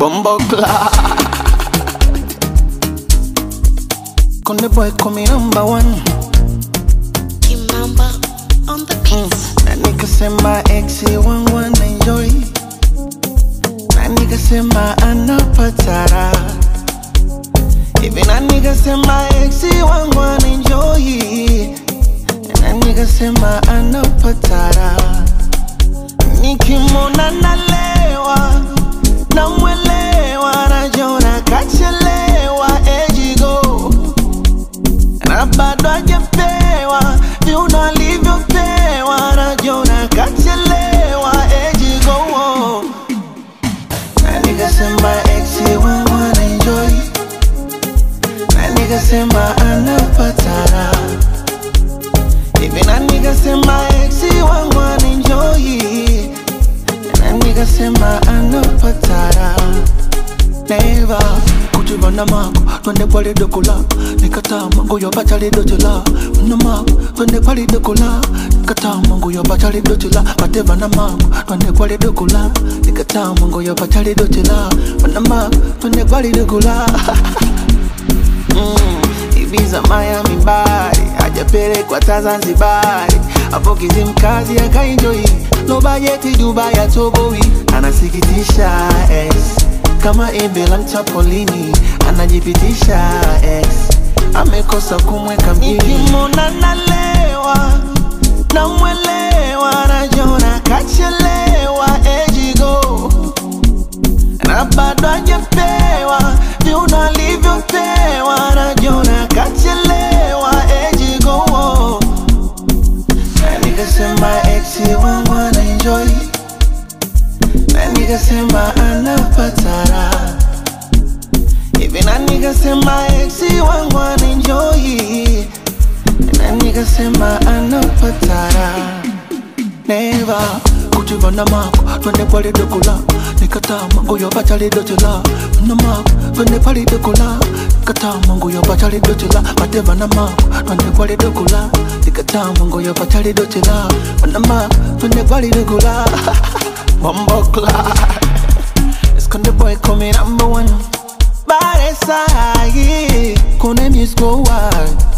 Bumbo Conde boy call me number one Kimamba on the beats. Na nigga sema exi wangu wana enjoy Na nigga sema anapatara Hivi na nigga sema exi wangu wana enjoy Na nigga sema anapatara Nikimwona nalewa Namwelewa najona kachelewa ejigo na bado hajapewa viuno alivyopewa najona kachelewa ejigo na nikasema exi wangu anaenjoy na nikasema anapatara hivi na nikasema exi wangu anaenjoy na nikasema anapatara Never kutibana mako twende kwali dokola nikatama nguyo bachali dochela na mako twende kwali dokola nikatama nguyo bachali dochela batevana mako twende kwali dokola nikatama nguyo bachali dochela na mako twende kwali dokola mm, Ibiza Miami bari hajapelekwa ta Zanzibari hapo Kizimkazi akaenjoi no bajeti Dubai atoboi anasikitisha ex kama embe la mchapolini anajipitisha ex amekosa kumweka mjini nikimwona nalewa namwelewa najona kachelewa ejigo na bado hajapewa viuno alivyopewa najona kachelewa ejigo na nikasema exi wangu anaenjoy na nikasema anapatara hivi na nikasema exi wangu anaenjoy na nikasema anapatara neva kutivana mako twende pale dokola nikatama nguyo bachali dochela na mako twende pale dokola nikatama nguyo bachali dochela batevana mako twende pale dokola nikatama nguyo bachali dochela na mako twende pale dokola Bumbo It's the boy coming number one Bad side Kone music go wild